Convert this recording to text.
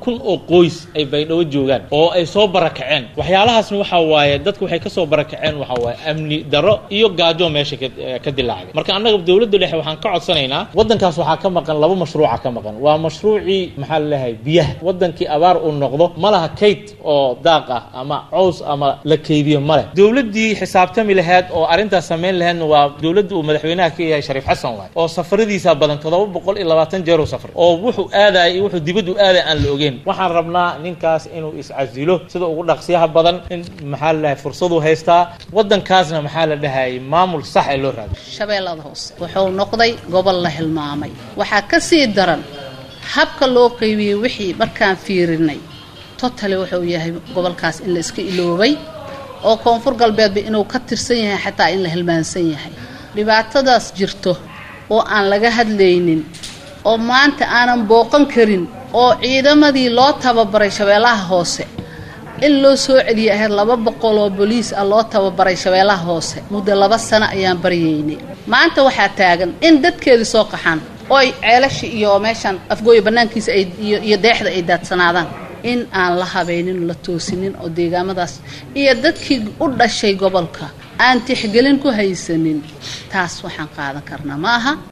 kun oo qoys ay baydhabo joogaan oo ay soo barakaceen waxyaalahaasna waxaa waaye dadku waxay ka soo barakaceen waxaa waaye amni daro iyo gaajo meesha ka ka dilaacday marka annaga dowladda dhexe waxaan ka codsanaynaa waddankaas waxaa ka maqan laba mashruuca ka maqan waa mashruucii maxaa la leeyahay biyaha waddankii abaar uu noqdo ma laha kayd oo daaq ah ama cows ama la keydiyo ma leh dowladdii xisaabtami lahayd oo arrintaas samayn lahaydna waa dowladda uu madaxweynaha ka yahay shariif xasan waay oo safaradiisa badan toddoba boqol iyo labaatan jeer uu safray oo wuxuu aadaya iyo wuxuu dibaddu aadaya aan la ogeyn waxaan rabnaa ninkaas inuu iscasilo sida ugu dhaqsiyaha badan in maxaa la dhahay fursaduu haystaa waddankaasna maxaa la dhahayay maamul sax ee loo raadiyo shabeellada hoose wuxuu noqday gobol la hilmaamay waxaa ka sii daran habka loo qaybiyey wixii markaan fiirinay totally wuxuu yahay gobolkaas in la iska iloobay oo koonfur galbeedba inuu ka tirsan yahay xataa in la hilmaansan yahay dhibaatadaas jirto oo aan laga hadlaynin oo maanta aanan booqan karin oo ciidamadii loo tababaray shabeellaha hoose in loo soo celiyay ahayd laba boqol oo boliis ah loo tababaray shabeellaha hoose muddo laba sano ayaan baryaynay maanta waxaa taagan in dadkeedii soo qaxaan oo ay ceelasha iyo meeshaan afgooya bannaankiisa ay iyo deexda ay daadsanaadaan in aan la habaynin la toosinin oo deegaamadaas iyo dadkii u dhashay gobolka aan tixgelin ku haysanin taas waxaan qaadan karnaa ma aha